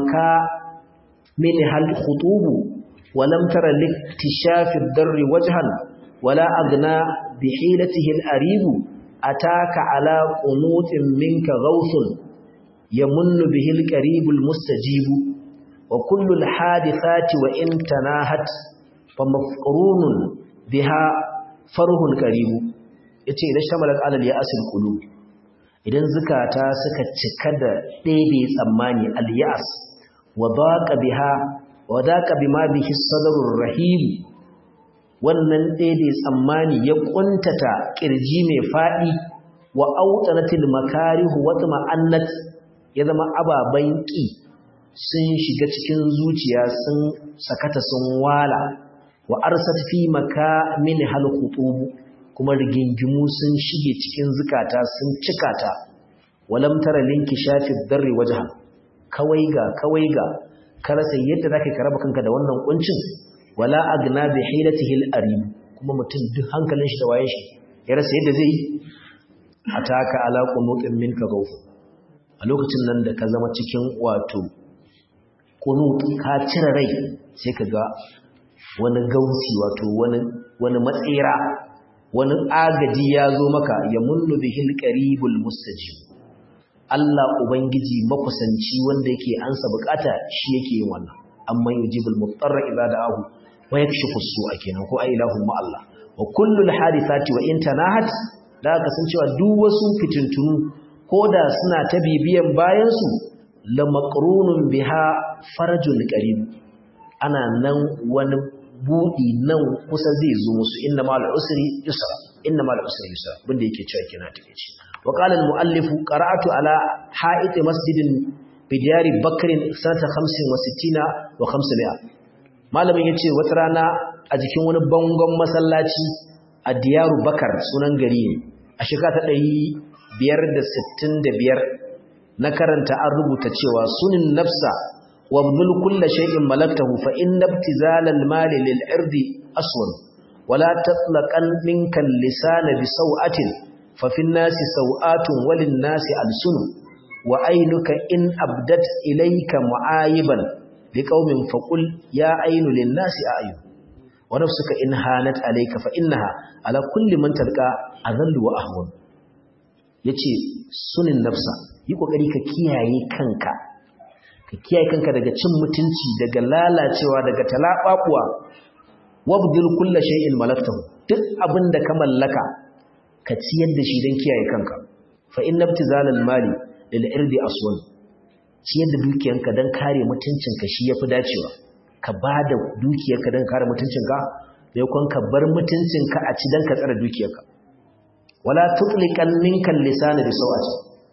مكامنها الخطوب ولم تر لاكتشاف الدر وجها ولا أغنى بحيلته الأريب أتاك على قنوط منك غوث يمن به القريب المستجيب وكل الحادثات وإن تناهت فمفقرون بها فره قريب yace idan shamalat alal ya'sil qulub idan zukata suka cika da ɗebe tsammani al-ya'as wa daqa biha wa daqa bima bihi sadrur rahim wannan ɗebe tsammani ya kuntata kirji mai fadi wa autanatil makarihu wa tamannat ya zama ababan ki sun shiga cikin zuciya sun sakata sun wala wa arsat fi makamin hal khutubu kuma rigingimu sun shige cikin zukata sun cika ta walam tara linki shafi darri wajha kawai ga kawai ga karasa yadda zaka karaba kanka da wannan kuncin wala agna bi hilatihi al-arib kuma mutum duk hankalin shi da waye shi ya rasa yadda zai ataka ala qunutin minka gawf a lokacin nan da ka zama cikin wato qunut ka cire rai sai ka ga wani gausi wato wani wani matsira wani agaji ya zo maka ya munnu bihil qaribul mustajib Allah ubangiji makusanci wanda yake ansa bukata shi yake yin wannan amma yujibul mutarra idza da'ahu wa yakshifu su'a kenan ko ai ilahu ma Allah wa kullul hadithati wa in tanahat da ka san cewa duk wasu fitintunu koda suna ta bibiyan bayan su la maqrunun biha farajul qarib ana nan wani budi nan kusa zai zo musu inna ma al-usri yusra inna ma al-usri yusra bunda yake cewa kina take ce wa qala al-muallif qara'atu ala ha'it masjidin bi diyari bakrin sanata 65 wa 500 malamin yace wata rana a jikin wani bangon masallaci a diyaru bakar sunan gari ne a shekara ta 565 na karanta an rubuta cewa sunin nafsa wabdul kulla shay'in malaktahu fa inna ibtizalal mali lil irdi aswad wala tatlaqan minka lisana bi saw'atin fa fin nasi saw'atun walin nasi alsunu wa aynuka in abdat ilayka mu'ayiban liqaumin faqul ya aynu lin nasi a'yun wa nafsuka in hanat alayka fa innaha ala kulli man talqa adallu wa ahwan yace sunin nafsa yi kokari ka kiyaye kanka ka kiyaye kanka daga cin mutunci daga lalacewa daga talababuwa wabdil kullu shay'in malaktahu duk abinda ka mallaka ka ciyar da shi don kiyaye kanka fa inna ibtizalal mali lil irdi aswan ciyar da dukiyanka don kare mutuncinka shi yafi dacewa ka bada dukiyarka don kare mutuncinka sai kun ka bar mutuncinka a ci don ka tsare dukiyarka wala tutliqan minka lisana bi sawati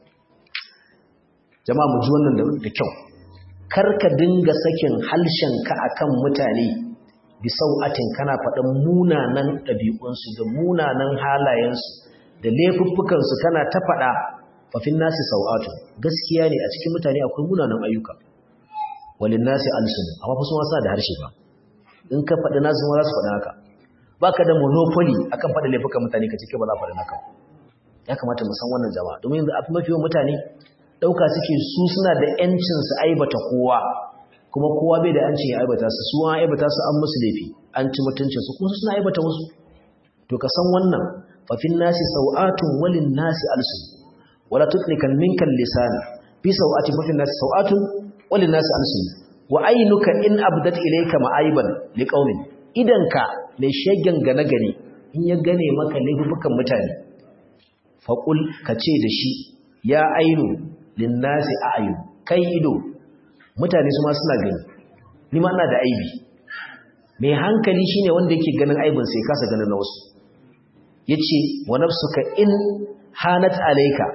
jama'a mu ji wannan da kyau kar ka dinga sakin halshenka akan mutane bi sau'atin kana faɗin munanan ɗabi'unsu da munanan halayensu da laifuffukansu kana ta faɗa fafin nasi sau'atu gaskiya ne a cikin mutane akwai munanan ayyuka walin nasi alsun amma fa sun wasa da harshe ba in ka faɗi nasu ma za su faɗi haka baka da monopoly akan faɗa laifukan mutane ka cike ba za faɗi naka ya kamata mu san wannan jama'a domin yanzu a mafi yawan mutane ɗauka suke su suna da ‘yancin su aibata kowa kuma kowa bai da ‘yancin ya aibata su su an aibata su an musu laifi an ci mutuncin su kuma su suna aibata wasu to ka san wannan fafin nasi sau'atun walin nasi alsu wala tutlikan minkan lisani fi sau'ati fafin nasi sau'atun walin nasi alsu wa ainuka in abdat ilayka ma'aiban liqaumin idanka mai shegen gane gane in ya gane maka laifukan mutane faqul kace da shi ya ainu linnasi a'yun kai ido mutane su ma suna gani ni ma ina da aibi mai hankali shine wanda yake ganin aibin sai kasa ganin na wasu yace wa nafsuka in hanat alayka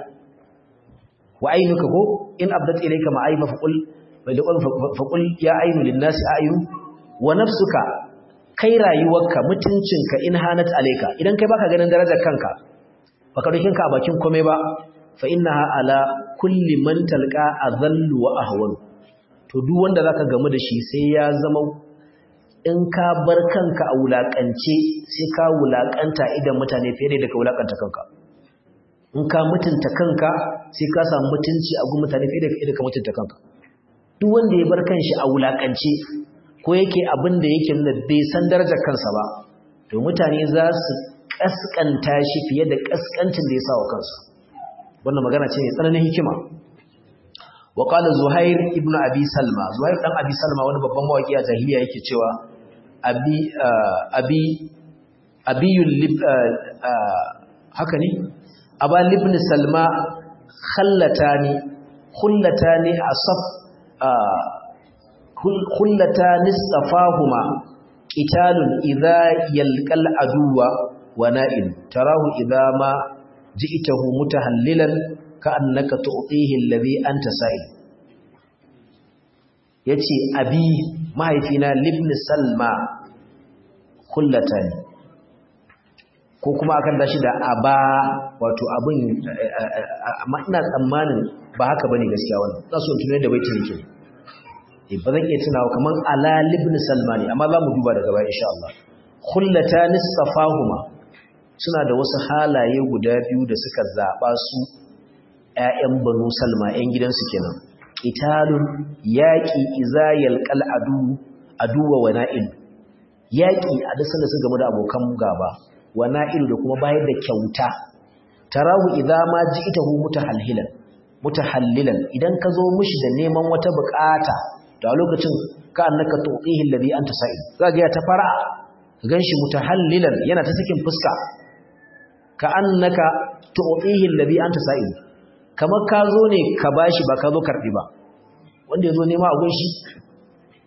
wa aynuka ko in abdat ilayka ma'ayba faqul faqul ya aynu linnasi a'yun wa nafsuka kai rayuwarka mutuncinka in hanat alayka idan kai baka ganin darajar kanka baka dokin ka a bakin komai ba fa innaha ala kulli man talqa adhallu wa ahwan to duk wanda zaka gamu da shi sai ya zama in ka bar kanka a wulakance sai ka wulakanta idan mutane fiye da ka wulakanta kanka in ka mutunta kanka sai ka samu mutunci a gun mutane fiye da ka mutunta kanka duk wanda ya bar kanshi a wulakance ko yake abin da yake nuna bai san darajar kansa ba to mutane za su kaskanta shi fiye da kaskancin da ya sa wa kansa wannan magana ce mai tsananin hikima wa qala zuhair ibn abi salma zuhair dan abi salma wani babban mawaki a jahiliya yake cewa abi abi abiyul lib haka ne aba ibn salma khallatani khullatani asaf khullatani safahuma qitalun idha yalqal aduwa wa na'il tarahu idha ma ji'tahu mutahallilan ka'annaka tu'tihi alladhi anta sa'il yace abi mahaifina libni salma kullatan ko kuma akan dashi da aba wato abin ina tsammanin ba haka bane gaskiya wannan za su tunai da baitin yake eh ba zan iya tunawa kaman ala libni salma ne amma za mu duba daga baya insha Allah kullatan safahuma suna da wasu halaye guda biyu da suka zaɓa su ‘ya'yan banu salma ‘yan gidansu kenan italun yaƙi izayal kal'adu aduwa wa na'il yaƙi a duk sanda su game da abokan gaba wa na'il da kuma bayar da kyauta tarahu idza ma ji'tahu mutahallilan mutahallilan idan ka zo mishi da neman wata bukata to a lokacin ka annaka tuqihi alladhi anta sa'il zaka ya ta fara ganshi mutahallilan yana ta sakin fuska ka annaka tu'tihi alladhi anta sa'il kamar ka zo ne ka bashi ba ka zo karbi ba wanda yazo nema a gunshi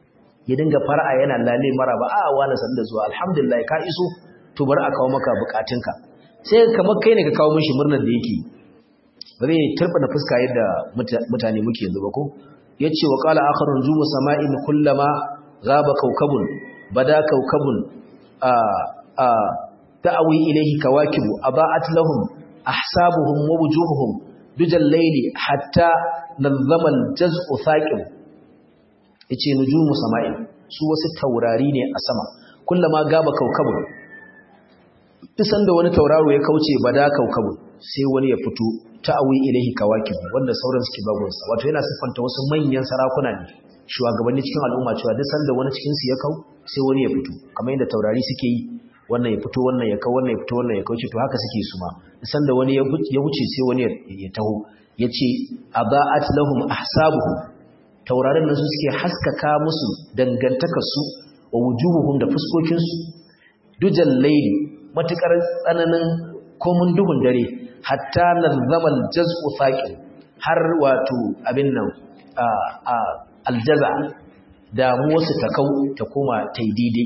ya dinga fara'a yana lalle mara ba a wani san da zuwa alhamdulillah ka iso to bar a kawo maka bukatunka sai kamar kai ne ka kawo mishi murnar da yake ba zai turbana fuska yadda mutane muke yanzu ba ko yace wa qala akharun jumu sama'in kullama ghaba kawkabun bada kawkabun a a ta'awi ilayhi kawakibu aba'at lahum ahsabuhum wa wujuhuhum dujal layli hatta nazama al-jaz'u thaqib yace nujumu sama'in su wasu taurari ne a sama kullama gaba kaukabun duk sanda wani tauraro ya kauce bada kaukabun sai wani ya fito ta'awi ilahi kawakib wanda sauran suke bagonsa wato yana siffanta wasu manyan sarakuna ne shugabanni cikin al'umma cewa duk sanda wani cikin su ya kau sai wani ya fito kamar yadda taurari suke yi wannan ya fito wannan ya kau wannan ya fito wannan ya kauce to haka suke su ma duk sanda wani ya wuce sai wani ya taho yace aba'at lahum ahsabuhum taurarin nan su suke haskaka musu dangantakarsu wa wujuhuhum da fuskokinsu dujal layli matukar tsananin komun duhun dare hatta nazamal jaz'u thaqil har wato abin nan a a aljaza da mu wasu ta kau ta koma taidide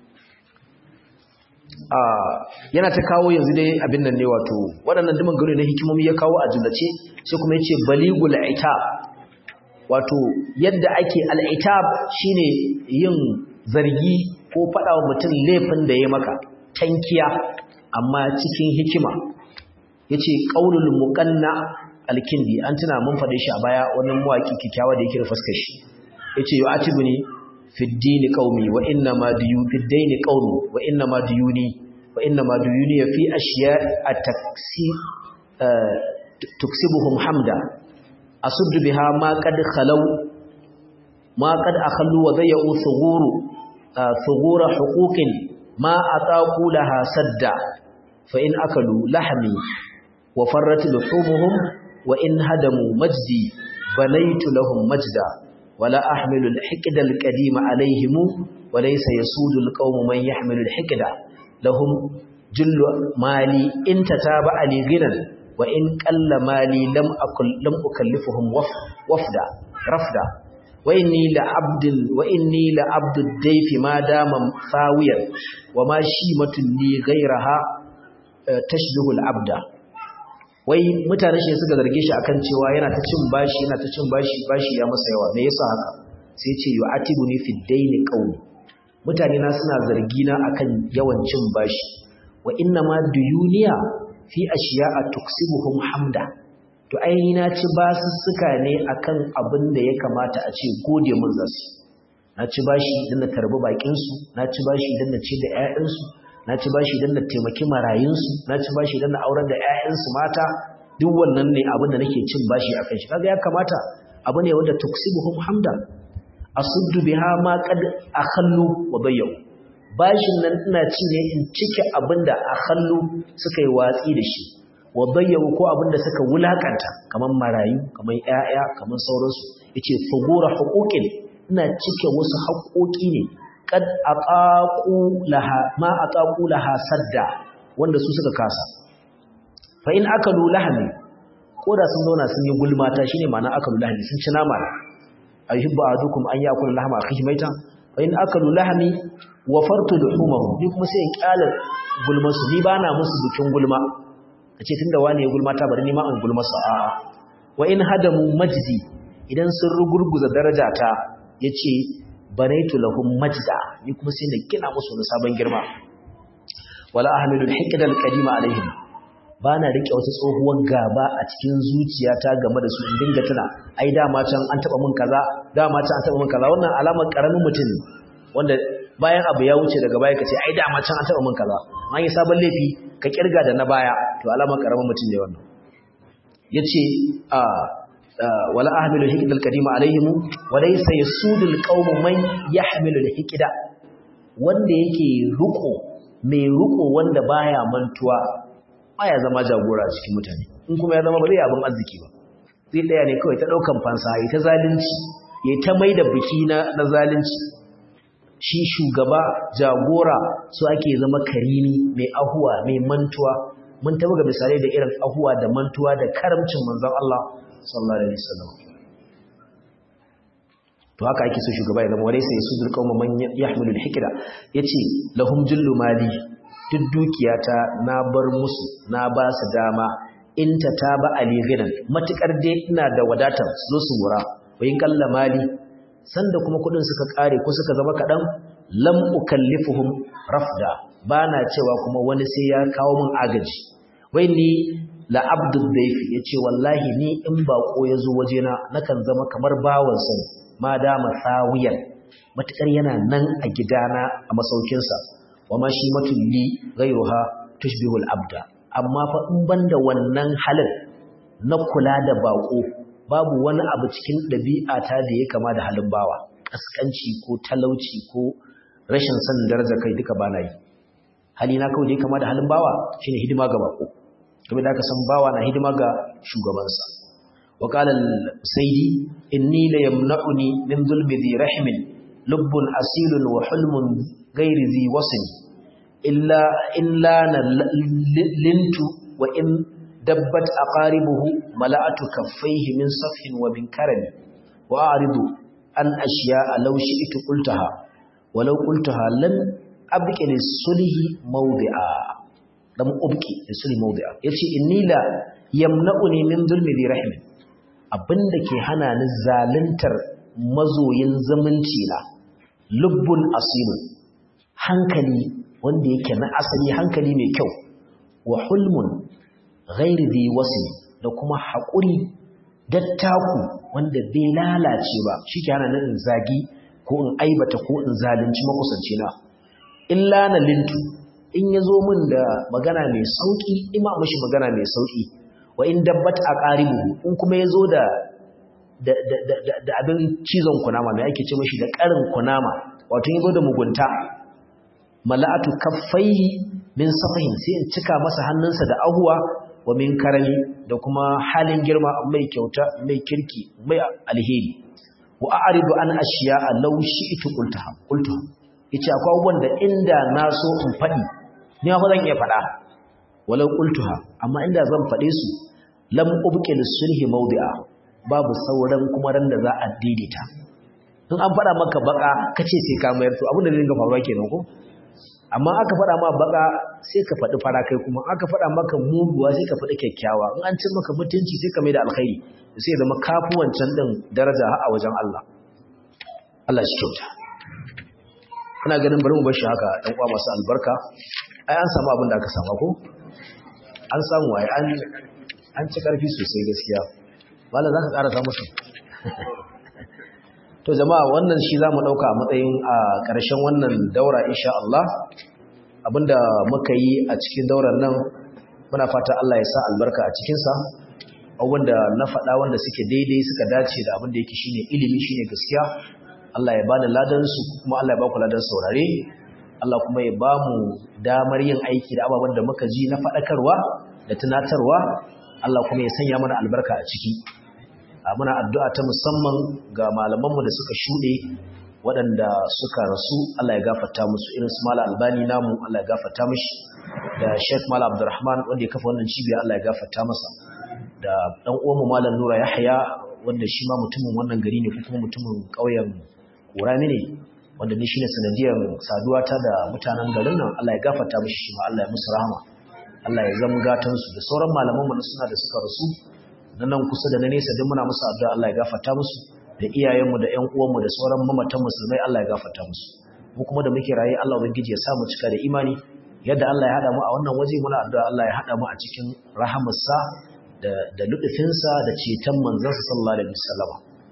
a yana ta kawo yanzu dai abin nan ne wato waɗannan duman gari na hikimomi ya kawo a jumlace sai kuma yace baligul itab wato yadda ake al'itab shine yin zargi ko faɗa wa mutum laifin da ya maka tankiya amma cikin hikima yace qaulul muqanna alkindi an tuna mun faɗe shi a baya wannan muwaki kikkiawa da yake da fuskar shi yace yu'atibuni fi ad-din qaumi wa inna ma diyu fi ad-din qaumi wa inna ma diyuni wa inna ma diyuni fi ashiya at-taksi tuksibuhum hamda أصد بها ما قد خلوا ما قد أخلوا وضيعوا ثغور ثغور حقوق ما أطاقوا لها سدا فإن أكلوا لحمي وفرت لحومهم وإن هدموا مجدي بنيت لهم مجدا ولا أحمل الحقد القديم عليهم وليس يسود القوم من يحمل الحقد لهم جل مالي إن تتابع لي غنى وإن قل مالي لم أكل لم أكلفهم وفدا رفدا وإني لعبد وإني لعبد الديف ما دام ثاويا وما شيمة لي غيرها تشبه العبد wai mutane shi suka zarge shi akan cewa yana ta cin bashi yana ta cin bashi bashi ya masa yawa me yasa haka sai ce yu'atibuni fi daini qawli mutane na suna zargi na akan yawan cin bashi wa inna ma duyuniya fi ashiya'a tuksibuhum hamda to ainihi na ci basussuka ne akan abin da ya kamata a ce gode mun zasu na ci bashi idan na tarbi bakin su na ci bashi idan na ci da ƴaƴan su na ci bashi idan na taimaki marayun su na ci bashi idan na aurar da ƴaƴan su mata duk wannan ne abin da nake cin bashi akan shi kaga ya kamata abu ne wanda tuksibuhum hamda asuddu biha ma qad akhallu wa bayyu bashin nan ina ci ne in cike abinda a hallu suka yi watsi da shi wa bayyawu ko abinda suka wulakanta kaman marayu kaman ƴaƴa kaman sauransu yace fugura huquqin ina cike wasu haƙoƙi ne kad aqaqu laha ma aqaqu laha sadda wanda su suka kasa fa in akalu lahmi ko da sun zauna sun yi gulmata shine ma'ana akalu lahmi sun ci nama ayyubu ahadukum an yakula lahma akhihi maitan fa in akalu lahmi wafartu luhumahum ni kuma sai in kyala gulma su ni bana musu bikin gulma kace tunda wani ya gulma ta bari ni ma an gulma su a wa in hadamu majdi idan sun rugurguza darajata yace banaitu lahum majda ni kuma sai na gina musu wani sabon girma wala ahmilu alhiqda alqadima alaihim bana rike wata tsohuwar gaba a cikin zuciyata game da su in dinga tuna ai dama can an taba mun kaza dama can an taba mun kaza wannan alamar karamin mutum wanda bayan abu ya wuce daga baya ka ce ai dama can an taba min kaza an yi sabon laifi ka kirga da na baya to alama karamin mutum ne wannan yace a wala ahmilu hikda alqadima alaihim wa laysa yasudul qaum man yahmilu alhikda wanda yake ruko mai ruko wanda baya mantuwa baya zama jagora a cikin mutane in kuma ya zama ba zai abin arziki ba zai daya ne kawai ta daukan fansa ya ta zalunci ya ta maida biki na na zalunci shi shugaba jagora su ake zama karimi mai ahuwa mai mantuwa mun taba ga misalai da irin ahuwa da mantuwa da karamcin manzon Allah sallallahu alaihi wasallam to haka ake so shugaba ya zama wale sai su zulqa man yahmilu al-hikra yace lahum jullu mali duk dukiyata na bar musu na ba su dama in ta taba ali gidan matukar dai ina da wadatar su zo su wura wayin kalla mali sanda kuma kudin suka kare ko suka zama kadan lam ukallifuhum rafda bana cewa kuma wani sai ya kawo min agaji wai ni la abdul dayfi yace wallahi ni in bako yazo wajena nakan zama kamar bawan sa ma da masawiyan matakar yana nan a gidana a masaukin sa wama shi matulli ghayruha tushbihul abda amma fa in banda wannan halin na kula da bako babu wani abu cikin ɗabi'ata da ya kama da halin bawa ƙasƙanci ko talauci ko rashin sanin daraja kai duka ba na yi halina kawai da ya kama da halin bawa shine hidima ga bako kuma da aka san bawa na hidima ga shugabansa wa qala al-sayyidi inni la yamna'uni min zulmi dhi rahmin lubbun asilun wa hulmun ghairi dhi wasl illa illa lintu wa in dabbat aqaribuhu mala'atu kaffaihi min safhin wa min karami wa a'ridu an ashiya'a law shi'tu qultaha walau qultaha lam abqi lis-sulhi mawdi'a lam ubqi lis-sulhi mawdi'a yace inni la yamna'uni min zulmi bi rahim abinda ke hana ni zaluntar mazoyin zumunci na lubbun asilun hankali wanda yake na asali hankali mai kyau wa hulmun ghairi dhi wasl da kuma haƙuri dattaku wanda bai lalace ba shike hana nan zagi ko in aibata ko in zalunci makusanci na illa na lintu in yazo min da magana mai sauki ima mishi magana mai sauki wa in dabbat aqaribu in kuma yazo da da da da abin cizon kunama mai ake ce mishi da karin kunama wato yazo da mugunta mala'atu kaffai min safahin sai in cika masa hannunsa da ahuwa wa min karami da kuma halin girma mai kyauta mai kirki mai alheri wa a'ridu an ashiya law shi'tu qultaha qultaha yace akwai abubuwan da inda na so in fadi ni ma zan iya fada walau qultaha amma inda zan fade su lam ubqi lis-sulhi mawdi'a babu sauran kuma ran da za a daidaita in an fada maka baka kace sai ka mayar to abin da zai dinga faruwa kenan ko amma aka faɗa ma baka sai ka faɗi fara kai kuma aka faɗa maka muguwa sai ka faɗi kyakkyawa in an cin maka mutunci sai ka mai da alkhairi sai zama kafu wancan ɗin daraja a wajen Allah Allah shi kyauta ina ganin bari mu bar shi haka ɗan uwa masu albarka ai an samu abin da aka samu ko an samu ai an an ci karfi sosai gaskiya malam zaka ƙara samu su to jama'a wannan shi zamu dauka a matsayin a ƙarshen wannan daura insha Allah abinda muka yi a cikin daurar nan muna fata Allah ya sa albarka a cikin sa wanda na faɗa wanda suke daidai suka dace da abin da yake shine ilimi shine gaskiya Allah ya bani ladan su kuma Allah ya ba ku ladan saurare Allah kuma ya ba mu damar yin aiki da ababen da muka ji na faɗakarwa da tunatarwa Allah kuma ya sanya mana albarka a ciki muna addu'a ta musamman ga malamanmu da suka shuɗe waɗanda suka rasu Allah ya gafarta musu irin su mala albani namu Allah ya gafarta mishi da sheikh mala abdurrahman wanda ya kafa wannan cibiya Allah ya gafarta masa da ɗan uwanmu malam nura yahya wanda shi ma mutumin wannan gari ne ko kuma mutumin ƙauyen kurami ne wanda ni shine sanadiyar saduwa ta da mutanen garin nan Allah ya gafarta mishi shi ma Allah ya musu rahama Allah ya zama gatansu da sauran malamanmu na suna da suka rasu na nan kusa da na nesa duk muna musu addu'a Allah ya gafarta musu da iyayenmu da ƴan uwanmu da sauran mamatan musulmai Allah ya gafarta musu mu kuma da muke raye Allah ubangiji ya sa mu cika da imani yadda Allah ya hada mu a wannan waje muna addu'a Allah ya hada mu a cikin rahamarsa da da lutufinsa da ceton manzansa sallallahu alaihi wasallam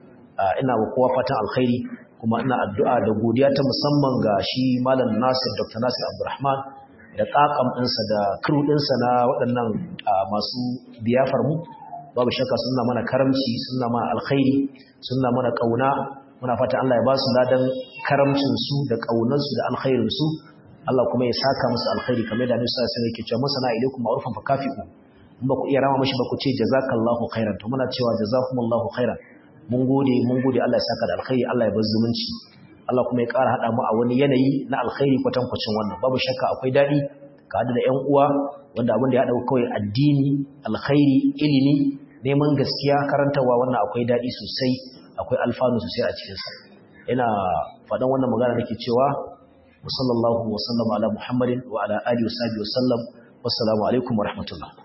ina wa kowa fatan alkhairi kuma ina addu'a da godiya ta musamman ga shi malam Nasir Dr. Nasir Abdulrahman da kakam ɗinsa da crew ɗinsa na waɗannan masu biyafar mu babu shakka suna mana karamci suna mana alkhairi suna mana kauna muna fata Allah ya ba su ladan karamcin su da kaunar su da alkhairin su Allah kuma ya saka musu alkhairi kamar da Annabi sallallahu alaihi wasallam yake cewa masana ilaikum ma'rufan fakafi'u in ba ku iya rama mashi ba ku ce jazakallahu khairan to muna cewa jazakumullahu khairan mun gode mun gode Allah ya saka da alkhairi Allah ya bar zumunci Allah kuma ya ƙara hada mu a wani yanayi na alkhairi kwatankwacin wannan babu shakka akwai dadi ka hada da ƴan uwa wanda abin da ya haɗa kawai addini alkhairi ilimi neman gaskiya karantarwa wannan akwai daɗi sosai akwai alfanu sosai a cikinsa ina faɗan wannan magana nake cewa wa sallallahu wa sallama ala muhammadin wa ala alihi wa sahbihi wa sallam wassalamu alaikum wa rahmatullah